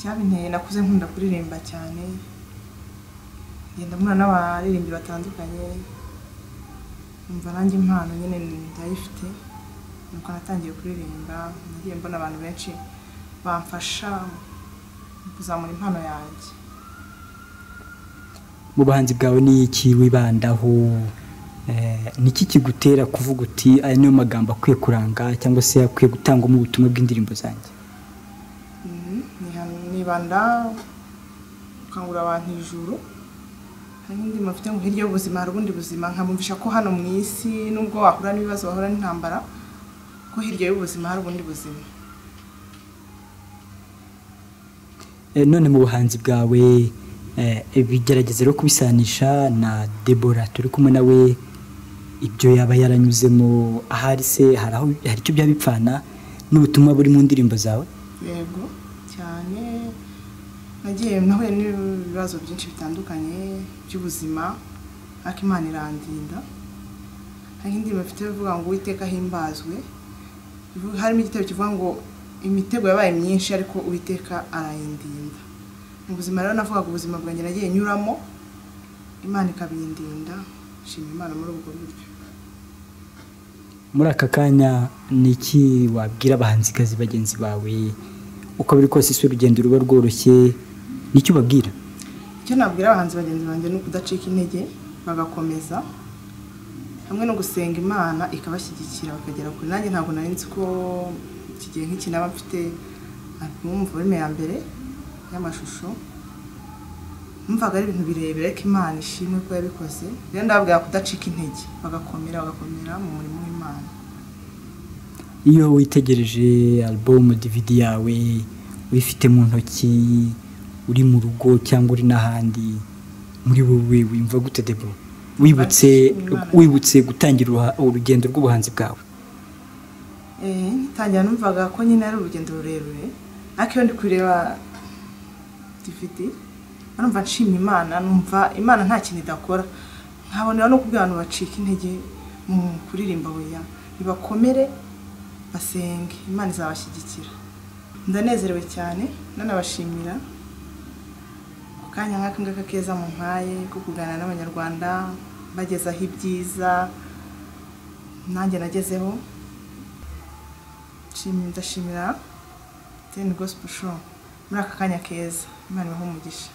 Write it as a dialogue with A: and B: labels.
A: Icyabinteye nakuze nkunda kuririmba cyane, ngenda mpura n'abaririmbyi batandukanye, numva nanjye impano nyine ndayifite, nuko natangiye kuririmba, nagiye mbona abantu benshi bamfasha mu kuzamura impano yanjye.
B: Mu buhanzi bwawe ni iki wibandaho, eh, ni iki kigutera kuvuga uti aya niyo magambo akwiye kuranga cyangwa se akwiye gutangwamo ubutumwa bw'indirimbo zanjye?
A: Mhm, niha- nibanda gukangurira abantu ijuru, hari n'indirimbo mfite ngo hirya y'ubuzima hari ubundi buzima, nkabumvisha ko hano mu isi nubwo wahura n'ibibazo wahura n'intambara, ko hirya y'ubuzima hari ubundi buzima.
B: Eh, none mu buhanzi bwawe eh, bigerageze rero kubisanisha na Deborah turi kumwe nawe ibyo yaba yaranyuzemo ahari se hari aho hari icyo byaba bipfana n'ubutumwa buri mu ndirimbo zawe
A: yego cyane nagiye nahuye n'ibibazo byinshi bitandukanye by'ubuzima ariko imana irandinda hari indirimbo mfite ivuga ngo uwiteka ahimbazwe ivu- harimo igitebo kivuga ngo imitego yabaye myinshi ariko uwiteka arayindinda mu buzima rero navugaga ubuzima bwanjye nagiye nyuramo imana ikabindinda nshima imana muri ubwo buryo
B: muri aka kanya ni iki wabwira abahanzikazi bagenzi bawe uko biri kose si urugendo ruba rworoshye ni icyo ubabwira
A: icyo nabwira abahanzi bagenzi banjye ni ukudacika intege bagakomeza hamwe no gusenga imana ikabashyigikira bakagera kure nanjye ntabwo nari nzi ko iki gihe nk'iki naba mfite alubumu volume ya mbere y'amashusho numvaga ari ibintu birebire ariko imana ishimwe ko yabikoze rero ndababwira kudacika intege bagakomera bagakomera mu murimo w'imana
B: iyo witegereje album DVD yawe uyifite mu ntoki uri mu rugo cyangwa uri n'ahandi muri wowe wimva gute debo wibutse wibutse gutangira uruha- urugendo rw'ubuhanzi bwawe
A: Eh, ngitangira numvaga ko nyine ari urugendo rurerure ariko iyo ndi kureba DVD numva nshima imana numva imana nta kintu idakora nkabonera no kubwira abantu bacika intege mu kuririmba oya nibakomere basenge imana izabashyigikira ndanezerewe cyane nanabashimira ku kanya nk'aka ngaka keza mu mpaye ko kuganira n'abanyarwanda bagezaho ibyiza nanjye nagezeho Nshimira- ndashimira teni gosipo shopu muri aka kanya keza imana ibahe umugisha